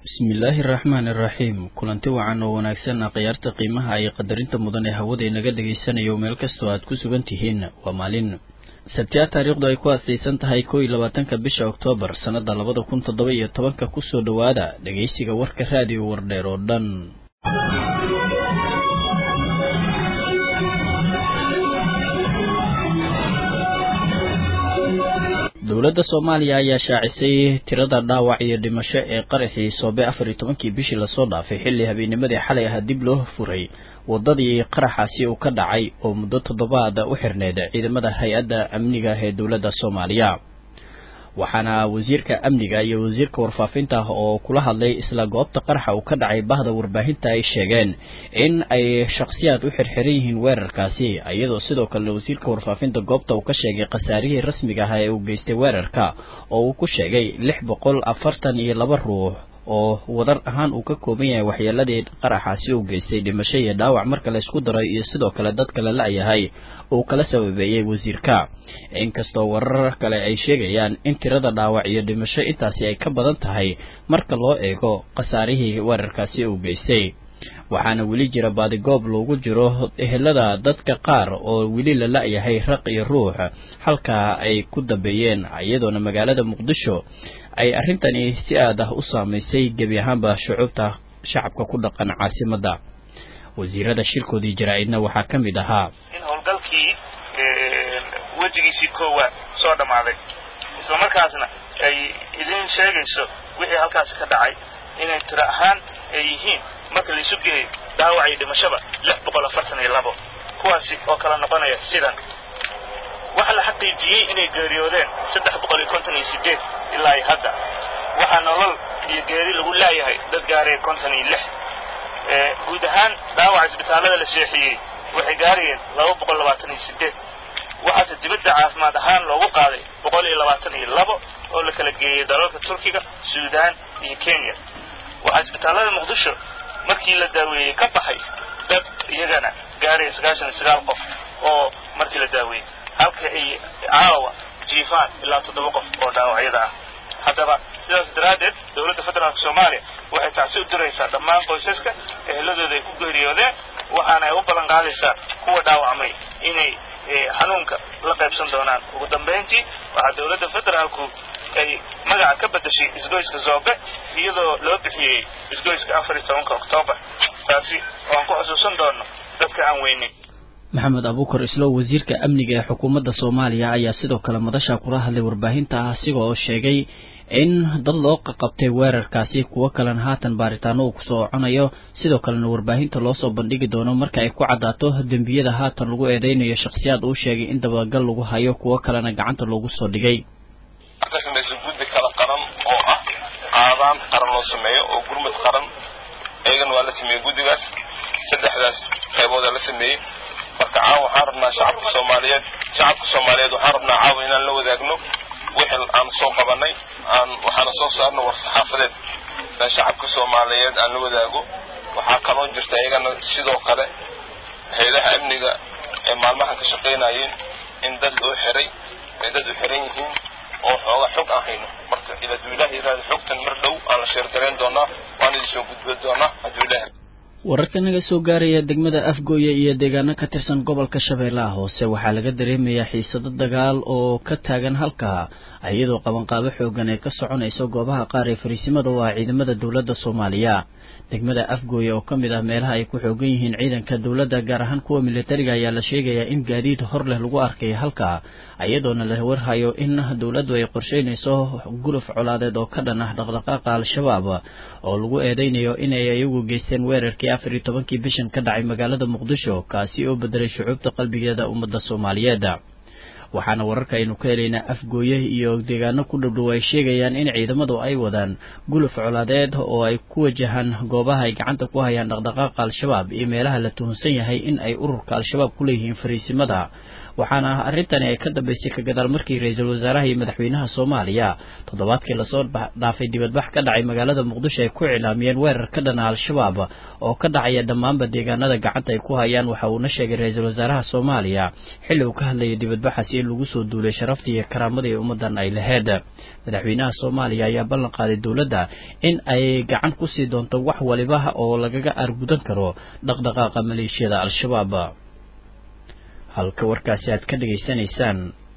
bismillaahi araxmaani iraxiim kulanti wacan oo wanaagsan khiyaarta qiimaha iyo qadarinta mudan ee hawada inaga dhagaysanayo meel kastoo aad ku sugan tihiin waa maalin sabtiya taariikhdu ay ku aasaysan tahay kow iyo labaatanka bisha oktoobar sannada labada kun toddoba iyo tobanka kusoo dhowaada dhegaysiga warka raadiyo wardheer oo dhan dowladda soomaaliya ayaa shaacisay tirada dhaawac iyo dhimasho ee qaraxii soobe afar iyo tobankii bishii lasoo dhaafay xilli habeennimadii xalay ahaa dib loo furay waddadii qaraxaasi uu ka dhacay oo muddo toddobaad u xirneyd ciidamada hay-adda amniga ee dowladda soomaaliya waxaana wasiirka amniga iyo wasiirka warfaafinta oo kula hadlay isla goobta qaraxa uu ka dhacay bahda warbaahinta ay sheegeen in ay shakhsiyaad u xirxiran yihiin weerarkaasi iyadoo sidoo kalena wasiirka warfaafinta goobta uu ka sheegay khasaarihii rasmiga ah ee uu geystay weerarka oo uu ku sheegay lix boqol afartan iyo laba ruux oo wadar ahaan uu ka kooban yahay waxyeeladii qaraxaasi uu geystay dhimasho iyo dhaawac marka la isku daray iyo sidoo kale dad kale la-yahay uu kala sababeeyey wasiirka inkastoo warar kale ay sheegayaan in tirada dhaawac iyo dhimasho intaasi ay ka badan tahay marka loo eego khasaarihii weerarkaasi uu geystay waxaana weli jira baadigoob loogu jiro ehelada dadka qaar oo weli la la-yahay raq iyo ruux halkaa ay ku dambeeyeen iyadoona magaalada muqdisho ay arrintani si aad ah u saamaysay gebi ahaanba shucuubta shacabka ku dhaqan caasimadda wasiirada shirkoodii jaraa-idna waxaa ka mid ahaa in howlgalkii wejigiisii koowaad soo dhammaaday isla markaasna ay idin sheegayso wixii halkaasi ka dhacay inay tiro ahaan ay yihiin marka laisu geeyo dhaawac iyo dhimashaba lix boqol afartan iyo labo kuwaasi oo kala noqonaya sidan waxaa la xaqiijiyey inay geeriyoodeen saddex boqol iyo konton iyo sideed ilaa iyo hadda waxaa nolol iyo geeri lagu laayahay dad gaaraya konton iyo lix guud ahaan dhaawaca isbitaallada la seexiyey waxay gaarayeen laba boqol labaatan iyo sideed waxaase dibadda caafimaad ahaan loogu qaaday boqol iyo labaatan iyo labo oo la kala geeyey dalalka turkiga suudaan iyo kenya waxaa isbitaallada muqdisho markii la daaweeyey ka baxay dad iyagana gaaraya sagaashan iyo sagaal qof oo markii la daaweeyey halka ay caawa jiifaan ilaa toddoba qof oo dhaawacyada ah haddaba sidaas daraaddeed dowladda federaalka soomaaliya waxay tacsi u diraysaa dhammaan qoysaska eheladooda ay ku geeriyoodeen waxaana ay u ballan qaadaysaa kuwa dhaawacmay inay xanuunka la qaybsan doonaan ugu dambayntii waxaa dowladda federaalku ay magaca ka beddeshay isgoyska zoobe iyadoo loo bixiyey isgoyska afar iyo tobanka oktoobar taasi oo aan ku xusuusan doono dadka aan weynin maxamed abuukar islow wasiirka amniga ee xukuumadda soomaaliya ayaa sidoo kale madasha kula hadlay warbaahinta ah asiga oo sheegay in dad loo qaqabtay weerarkaasi kuwo kalena haatan baaritaano uu kusoo conayo sidoo kalena warbaahinta loo soo bandhigi doono marka ay ku caddaato dembiyada haatan lagu eedeynayo shakhsiyaad uu sheegay in dabagal lagu hayo kuwo kalena gacanta loogu soo dhigay ka samaysa guddi kala qaran oo ah qaadaan qaran loo sameeyo oo gurmad qaran eegana waa la sameeyey guddigaas saddexdaas qayboodaa la sameeyey marka caawa waxaan rabnaa shacabka soomaaliyeed shacabka soomaaliyeed waxaan rabnaa caawa inaan la wadaagno wixii aan soo qabanay aan waxaana soo saarno war saxaafadeed inaan shacabka soomaaliyeed aan la wadaago waxaa kaloo jirta iyagana sidoo kale hay-adaha amniga ee maalmahan ka shaqaynayeen in dad loo xiray ay dad u xiran yihiin oo xooga xog aan hayno marka ila hadduu ilaah yiraahdo xogtan mar dhow aan la sheergarayn doonaa waan idin soo gudbin doonaa hadduu ilaah wararka naga soo gaaraya degmada afgooye iyo deegaano ka tirsan gobolka shabeellaha hoose waxaa laga dareemayaa xiisado dagaal oo ka taagan halkaa iyadoo qabanqaabo xoogan ay ka soconayso goobaha qaar ee fariisimada oo ah ciidamada dowladda soomaaliya degmada afgooye oo ka mid ah meelaha ay ku xoogan yihiin ciidanka dowladda gaar ahaan kuwa militariga ayaa la sheegayaa in gaadiid hor leh lagu arkay halkaa iyadoona la warhayo in dowladdu ay qorsheynayso guluf colaadeed oo ka dhan ah dhaqdhaqaaqa al-shabaab oo lagu eedeynayo inay iyagu geysteen weerarkii afar iyo tobankii bishan ka dhacay magaalada muqdisho kaasi oo bedelay shucuubta qalbigeeda ummadda soomaaliyeed waxaana wararka aynu ka helaynaa afgooye iyo deegaano ku dhowdhow ay sheegayaan in ciidamadu ay wadaan guluf colaadeed oo ay ku wajahaan goobaha ay gacanta ku hayaan dhaqdhaqaaqa al-shabaab iyo meelaha la tuhunsan yahay in ay ururka al-shabaab ku leeyihiin fariisimada waxaana arrintani ay ka dambaysay ka gadaal markii ra-iisul wasaaraha iyo madaxweynaha soomaaliya toddobaadkii lasoo dhaafay dibadbax ka dhacay magaalada muqdisho ay ku iclaamiyeen weerar ka dhana al-shabaab oo ka dhacaya dhammaanba deegaanada gacanta ay ku hayaan waxa uuna sheegay ra-iisul wasaaraha soomaaliya xilli uu ka hadlayay dibadbaxaasi in lagu soo duulay sharaftii iyo karaamadii ummaddan ay laheyd madaxweynaha soomaaliya ayaa ballan qaaday dowladda in ay gacan kusii doonto wax waliba oo lagaga aargudan karo dhaqdhaqaaqa maleeshiyada al-shabaab halka warkaasi aad ka dhegaysanaysaan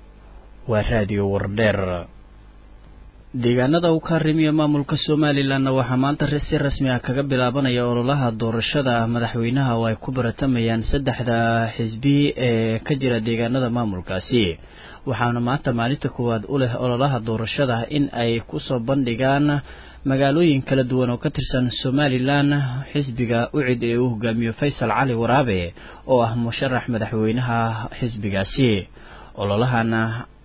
waa raadiyo wardheer deegaanada uu ka harimiya maamulka somalilanna waxaa maanta si rasmi ah kaga bilaabanaya ololaha doorashada madaxweynaha oo ay ku baratamayaan saddexda xisbi ee ka jira deegaanada maamulkaasi waxaana maanta maalinta koowaad u leh ololaha doorashada in ay kusoo bandhigaan magaalooyin kala duwan oo ka tirsan somalilan xisbiga ucid ee uu hogaamiyo faysal cali waraabe oo ah musharax madaxweynaha xisbigaasi ololahana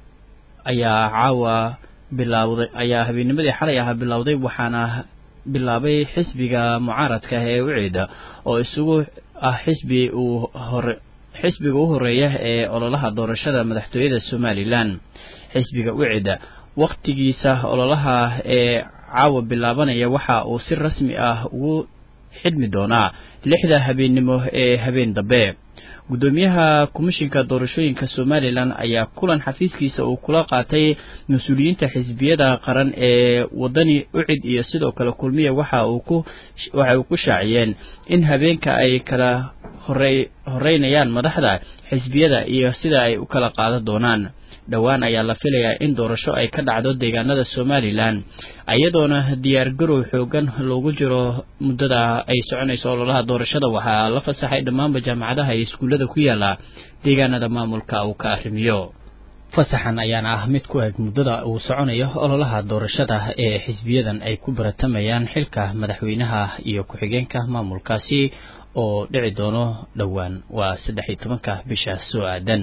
ayaa caawa bilowday ayaa habeennimadii xalay ahaa bilowday waxaana bilaabay xisbiga mucaaradka ah ee ucid oo isugu ah xisbi uu hore xisbiga u horeeya ee ololaha doorashada madaxtooyada somalilan xisbiga ucid wakhtigiisa ololaha ee caawa bilaabanaya waxa uu si rasmi ah ugu xidhmi doonaa lixda habeennimo ee habeen dambe guddoomiyaha komishinka doorashooyinka somalilan ayaa kulan xafiiskiisa uu kula qaatay mas-uuliyiinta xisbiyada qaran ee wadani ucid iyo sidoo kale kulmiya waxa uu ku waxa uu ku shaaciyeen in habeenka ay kala horey horeynayaan madaxda xisbiyada iyo sida ay u kala qaadan doonaan dhowaan ayaa la filayaa in doorasho ay ka dhacdo deegaanada somalilan iyadoona diyaargarow xoogan loogu jiro muddada ay soconayso ololaha doorashada waxaa la fasaxay dhammaanba jaamacadaha iyo iskuullada ku yaala deegaanada maamulka uu ka arrimiyo fasaxan ayaana ah mid ku eg muddada uu soconayo ololaha doorashada ee xisbiyadan ay ku baratamayaan xilka madaxweynaha iyo ku-xigeenka maamulkaasi oo dhici doono dhowaan waa saddex iyo tobanka bisha soo aadan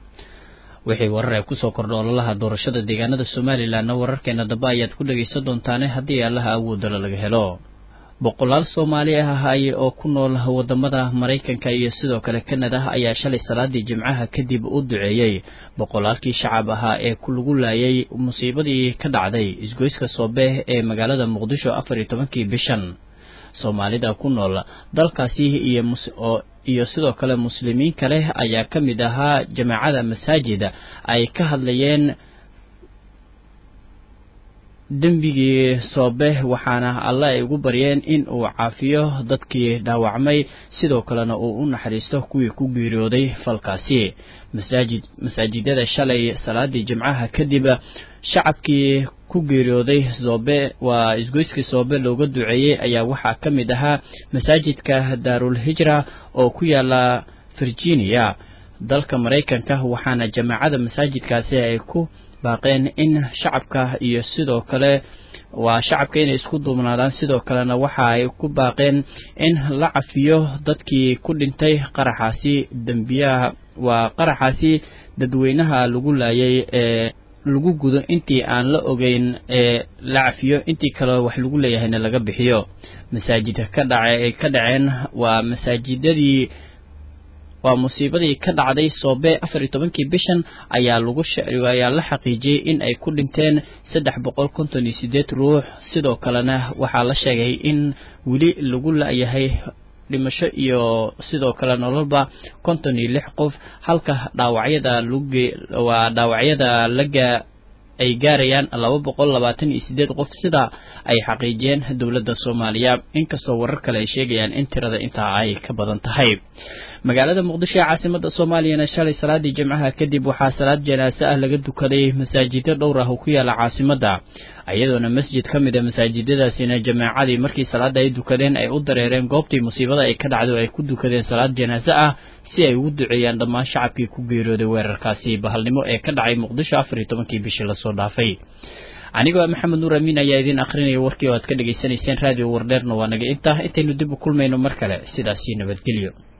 wixii warar ay kusoo kordha ololaha doorashada deegaanada somalilanna wararkeena dambe ayaad ku dhegaysan doontaane haddii allaha awoodala laga helo boqolaal soomaali ah ay oo ku nool wadamada maraykanka iyo sidoo kale kanada ayaa shalay salaadii jimcaha kadib u duceeyey boqolaalkii shacab ahaa ee lagu laayay musiibadii ka dhacday isgoyska soobe ee magaalada muqdisho afar iyo tobankii bishan soomaalida ku nool dalkaasi iyo iyo sidoo kale muslimiin kale ayaa ka mid ahaa jamaacada masaajid ay ka hadlayeen dembigii soobe waxaana alle ay ugu baryeen in uu caafiyo dadkii dhaawacmay sidoo kalena uu u naxariisto kuwii ku geeriyooday falkaasi masaajid masaajidada shalay salaadii jimcaha kadib shacabkii ku geeriyooday soobe waa isgoyskii soobe looga duceeyey ayaa waxaa ka mid ahaa masaajidka daarul hijra oo ku yaala virginia dalka maraykanka waxaana jamaacada masaajidkaasi ay ku baaqeen in shacabka iyo sidoo kale waa shacabka inay isku duubnaadaan sidoo kalena waxa ay ku baaqeen in la cafiyo dadkii ku dhintay qaraxaasi dembiyaha waa qaraxaasi dadweynaha lagu laayay ee lagu gudo intii aan la ogeyn ee la cafiyo intii kale wax lagu leeyahayna laga bixiyo masaajidka ka dhace ay ka dhaceen waa masaajidadii waa musiibadii ka dhacday soobe afar iyo tobankii bishan ayaa lagu ayaa la xaqiijiyey in ay ku dhinteen saddex boqol konton iyo sideed ruux sidoo kalena waxaa la sheegay in weli lagu la-yahay dhimasho iyo sidoo kale nololba konton iyo lix qof halka dhaawacyada luge waa dhaawacyada laga ay gaarayaan laba boqol labaatan iyo sideed qof sida ay xaqiijiyeen dowladda soomaaliya inkastoo warar kale ay sheegayaan in tirada intaa ay ka badan tahay magaalada muqdisho ee caasimada soomaaliyana shalay salaadii jimcaha kadib waxaa salaad janaase ah laga dukaday masaajidyo dhowr ah oo ku yaala caasimada iyadoona masjid ka mid a masaajidadaasina jamaacadii markii salaada ay dukadeen ay u dareereen goobtii musiibada ay ka dhacday oo ay ku dukadeen salaad janaase ah si ay ugu duceeyaan dhammaan shacabkii ku geeriyooday weerarkaasi bahalnimo ee ka dhacay muqdisho afar iyo tobankii bishii lasoo dhaafay anigoo maxamed nuur amiin ayaa idiin akhrinaya warkii oo aad ka dhegaysanayseen raadiyo wardheerna waa naga intaa intaynu dib u kulmayno mar kale sidaasii nabadgelyo